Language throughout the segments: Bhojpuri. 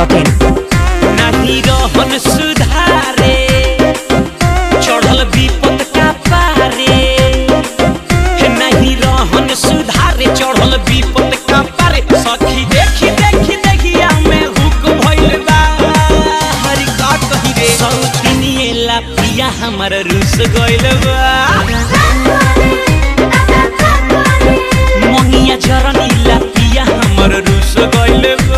masti.in. नहीं रहन सुधारे चढ़ल विपद का पारे हे नहीं रहन सुधारे चढ़ल विपद का पारे सखी देखी देखी देखिया में हुक भइल बा हरि का कही रे सौतिनिए ला पिया हमर रुस गइल बा मंगिया जरनी ला पिया हमर रुस गइल बा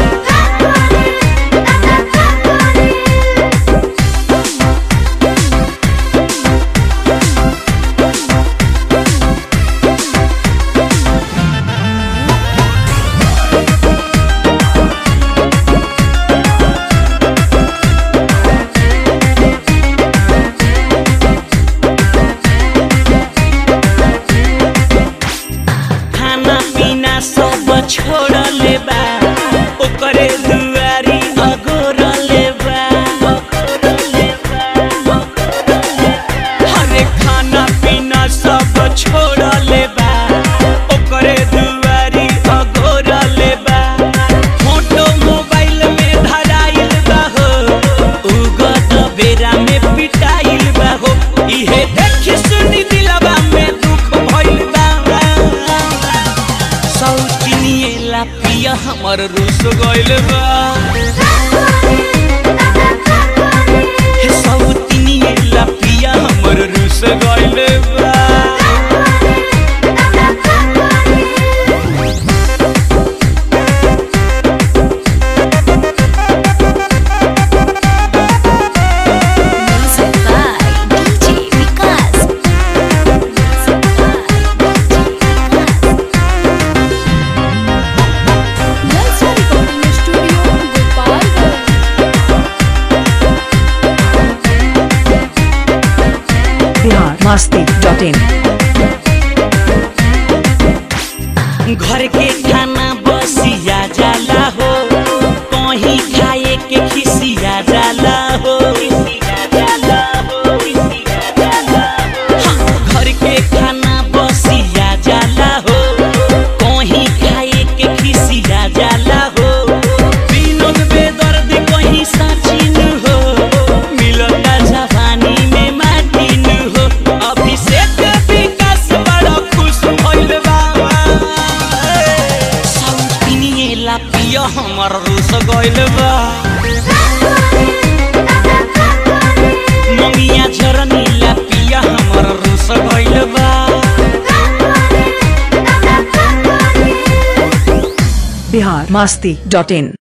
खाना पीना सब छोड़ले बा ओकरे दुआरी अगोरले बा हरे खाना पीना सब छोड़ले बा ओकरे दुआरी अगोरले बा फोटो मोबाइल में धराइल बा हो उगत बेरा में पिटाइल बा हो इहे देखी सुनी दिलवा में दुख भइल बा सौतिनिए ला पिया हमर रुस गइल बा हे सौतिनिए ला पिया हमर रुस गइल बा Music by DJ Vikas. Music by DJ Vikas. Lalsa Recording Studio, Gopalganj. Bihar masti.in. घर के खाना बसिया जाला हो कहीं खाए के खिसिया जाला हो हाँ, घर के खाना बसिया जाला हो कहीं खाए के खिसिया जाला हो विनोद बेदर्द कहीं सचिन हो मिलता जवानी में माटिन हो अभिषेक विकास बड़ा खुश भइल बा सौतिनिए ला पिया हमर रुस गइल बा मंगिया झरनी ला पिया हमर रुस गइल बा Bihar masti.in.